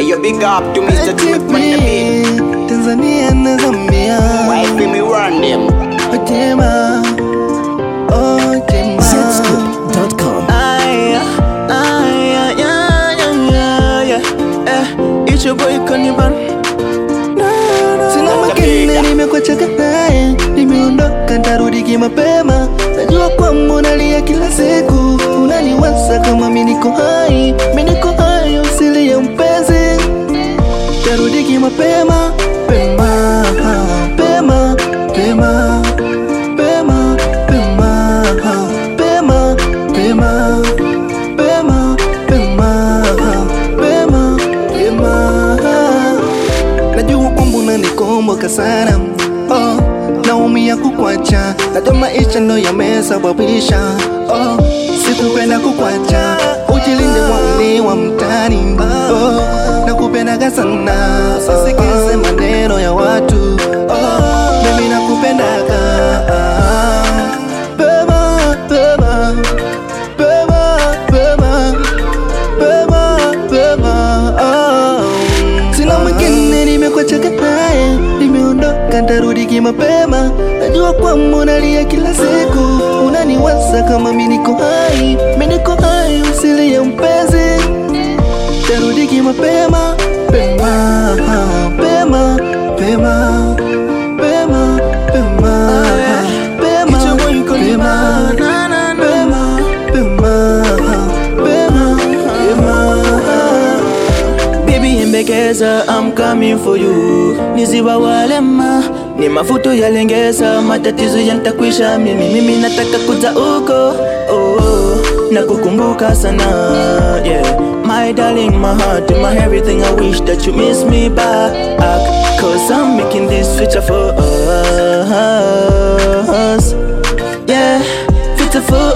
Hey, you big up to Mr. Truth on the beat. Tanzania na Zambia Why feel me run them? Ojema Ojema Zscoop.com. Aya, aya, ya, ya, ya, ya. Eh, it's your boy Cannibal. Sina mwingine nimekuacha naye, nimeondoka ntarudi kimapema. Najua kwamba unalia kila siku, unaniwaza kama mi niko hai, mi niko hai, usilie mpenzi, tarudi kimapema, pema, pema, pema, pema, pema, pema, pema, pema, pema, pema, pema. Najua kwamba unanikumbuka sana oh, naumia kukwacha, najua maisha ndo yamesababisha oh, sikupenda kukwacha, ujilinde wauni wa mtani oh, nakupendaga sana, usisikize maneno ya watu oh, mimi nakupendaga Pema, pema, pema, pema pema pema oh. Sina mwingine nimekuachaka naye, nimeondoka ntarudi kimapema. Najua kwamba unalia kila siku, unaniwaza kama mi niko hai, mi niko hai, usilie mpenzi, tarudi kimapema pema pema pema pema pema pema pema pema pema pema pema Baby embekeza I'm coming for you Niziwa walema ni mafuto yalengeza matatizo yantakwisha mimi mimi nataka kuja uko oh, oh, na kukumbuka sana yeah my darling my heart my everything I wish that you miss me back cause I'm making this future for us yeah future for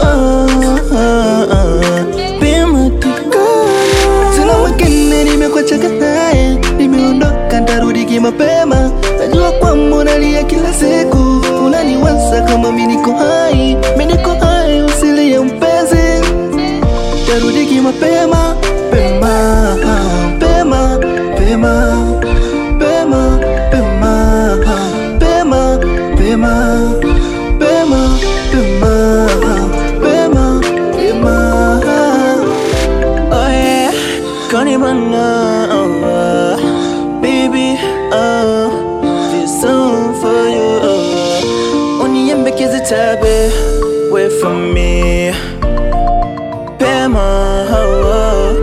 us be my Sina mwingine nimekuachaka naye, nimeondoka ntarudi kimapema. Najua kwamba unalia kila siku, unaniwaza kama mi niko hai, mi niko hai, usilie mpenzi, tarudi kimapema pema pema pema pema pema pema pema pema pema pema pema Oh yeah, Cannibal, oh, uh, baby, oh, this song for you. Oh. Uniembe kizitabe, wait for me, Pema, oh,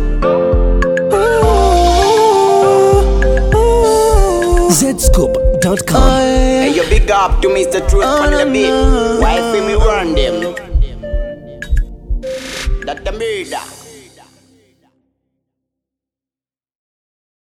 oh. Zscoop.com. Oh, yeah. Hey, you big up to Mr. Truth on the beat. Why feel me run them? That the murder.